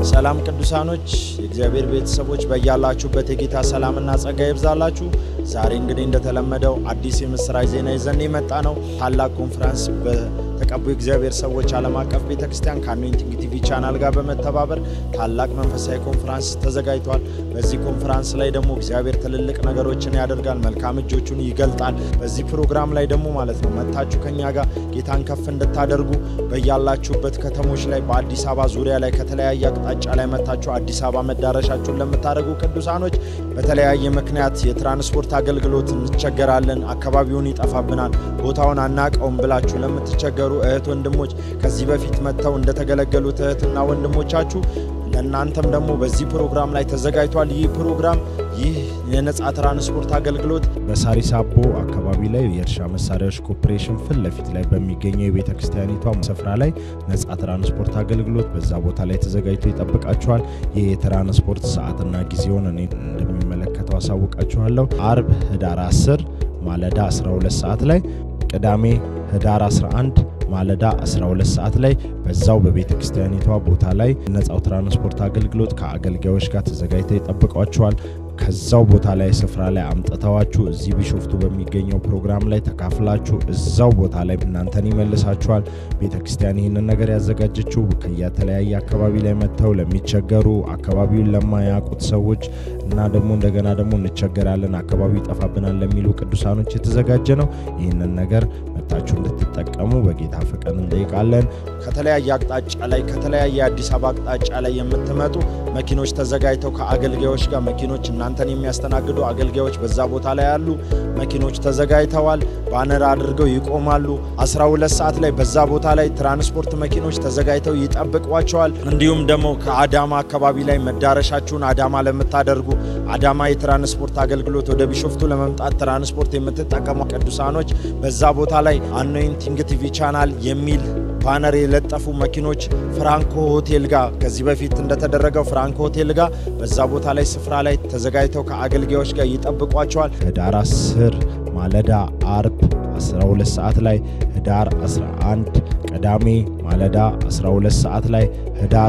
ሰላም ቅዱሳኖች፣ የእግዚአብሔር ቤተሰቦች በያላችሁበት የጌታ ሰላምና ጸጋ ይብዛላችሁ። ዛሬ እንግዲህ እንደተለመደው አዲስ የምስራች ዜና ይዘን የመጣ ነው። ታላቅ ኮንፈረንስ በተቀቡ የእግዚአብሔር ሰዎች ዓለም አቀፍ ቤተ ክርስቲያን ከአኖይንቲንግ ቲቪ ቻናል ጋር በመተባበር ታላቅ መንፈሳዊ ኮንፈረንስ ተዘጋጅቷል። በዚህ ኮንፈረንስ ላይ ደግሞ እግዚአብሔር ትልልቅ ነገሮችን ያደርጋል፣ መልካም እጆቹን ይገልጣል። በዚህ ፕሮግራም ላይ ደግሞ ማለት ነው መታችሁ ከኛ ጋር ጌታን ከፍ እንድታደርጉ በያላችሁበት ከተሞች ላይ በአዲስ አበባ ዙሪያ ላይ ከተለያየ አቅጣጫ ላይ መታችሁ አዲስ አበባ መዳረሻችሁን ለምታደርጉ ቅዱሳኖች በተለያየ ምክንያት የትራንስፖርት አገልግሎት እንቸገራለን፣ አካባቢውን ይጠፋብናል፣ ቦታውን አናቀውም ብላችሁ ለምትቸገሩ እህት ወንድሞች ከዚህ በፊት መጥተው እንደተገለገሉት እህትና ወንድሞቻችሁ ለእናንተም ደግሞ በዚህ ፕሮግራም ላይ ተዘጋጅቷል። ይህ ፕሮግራም ይህ የነጻ ትራንስፖርት አገልግሎት በሳሪስ አቦ አካባቢ ላይ የእርሻ መሳሪያዎች ኮርፖሬሽን ፊት ለፊት ላይ በሚገኘው የቤተ ክርስቲያኒቷ ስፍራ ላይ ነጻ ትራንስፖርት አገልግሎት በዛ ቦታ ላይ ተዘጋጅቶ ይጠብቃችኋል። ይህ የትራንስፖርት ሰዓትና ጊዜውን እኔ እንደሚመለከተው አሳውቃችኋለሁ። አርብ ህዳር 10 ማለዳ 12 ሰዓት ላይ፣ ቅዳሜ ህዳር 11 ማለዳ 12 ሰዓት ላይ በዛው በቤተ ክርስቲያኒቷ ቦታ ላይ ነጻው ትራንስፖርት አገልግሎት ከአገልጋዮች ጋር ተዘጋጅተው ይጠብቋቸዋል። ከዛው ቦታ ላይ ስፍራ ላይ አምጥተዋችሁ እዚህ ቢሾፍቱ በሚገኘው ፕሮግራም ላይ ተካፍላችሁ እዛው ቦታ ላይ እናንተን ይመልሳችኋል። ቤተ ክርስቲያን ይህንን ነገር ያዘጋጀችው ከየተለያየ አካባቢ ላይ መጥተው ለሚቸገሩ አካባቢውን ለማያውቁት ሰዎች እና ደግሞ እንደገና ደግሞ እንቸገራለን አካባቢው ይጠፋብናል ለሚሉ ቅዱሳኖች የተዘጋጀ ነው። ይህንን ነገር መጥታችሁ እንድትጠቀሙ በጌታ ፍቅር እንጠይቃለን። ከተለያየ አቅጣጫ ላይ ከተለያየ አዲስ አበባ አቅጣጫ ላይ የምትመጡ መኪኖች ተዘጋጅተው ከአገልጋዮች ጋር መኪኖች እናንተን የሚያስተናግዱ አገልጋዮች በዛ ቦታ ላይ ያሉ መኪኖች ተዘጋጅተዋል። ባነር አድርገው ይቆማሉ። 12 ሰዓት ላይ በዛ ቦታ ላይ ትራንስፖርት መኪኖች ተዘጋጅተው ይጠብቋቸዋል። እንዲሁም ደግሞ ከአዳማ አካባቢ ላይ መዳረሻችሁን አዳማ ለምታደርጉ አዳማ የትራንስፖርት አገልግሎት ወደ ቢሾፍቱ ለመምጣት ትራንስፖርት የምትጠቀሙ ቅዱሳኖች በዛ ቦታ ላይ አኖይንቲንግ ቲቪ ቻናል የሚል ባነር የለጠፉ መኪኖች ፍራንኮ ሆቴል ጋር ከዚህ በፊት እንደተደረገው ፍራንኮ ሆቴል ጋር በዛ ቦታ ላይ ስፍራ ላይ ተዘጋጅተው ከአገልጋዮች ጋር ይጠብቋቸዋል። ህዳር 10 ማለዳ አርብ 12 ሰዓት ላይ፣ ህዳር 11 ቅዳሜ ማለዳ 12 ሰዓት ላይ፣ ህዳር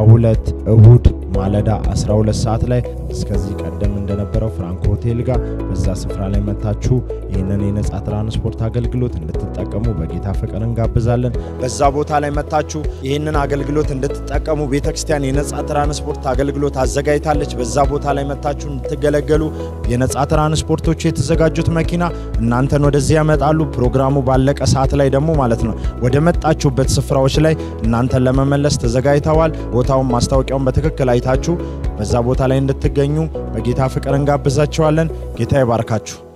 12 እሁድ ማለዳ 12 ሰዓት ላይ እስከዚህ ቀደም እንደነበረው ፍራንኮ ሆቴል ጋር በዛ ስፍራ ላይ መታችሁ ይህንን የነጻ ትራንስፖርት አገልግሎት እንድትጠቀሙ በጌታ ፍቅር እንጋብዛለን። በዛ ቦታ ላይ መታችሁ ይህንን አገልግሎት እንድትጠቀሙ ቤተ ክርስቲያን የነጻ ትራንስፖርት አገልግሎት አዘጋጅታለች። በዛ ቦታ ላይ መታችሁ እንድትገለገሉ የነጻ ትራንስፖርቶቹ የተዘጋጁት መኪና እናንተን ወደዚህ ያመጣሉ። ፕሮግራሙ ባለቀ ሰዓት ላይ ደግሞ ማለት ነው ወደ መጣችሁበት ስፍራዎች ላይ እናንተን ለመመለስ ተዘጋጅተዋል። ቦታውን ማስታወቂያውን በትክክል አይታችሁ በዛ ቦታ ላይ እንድትገኙ በጌታ ፍቅር እንጋብዛችኋለን። ጌታ ይባርካችሁ።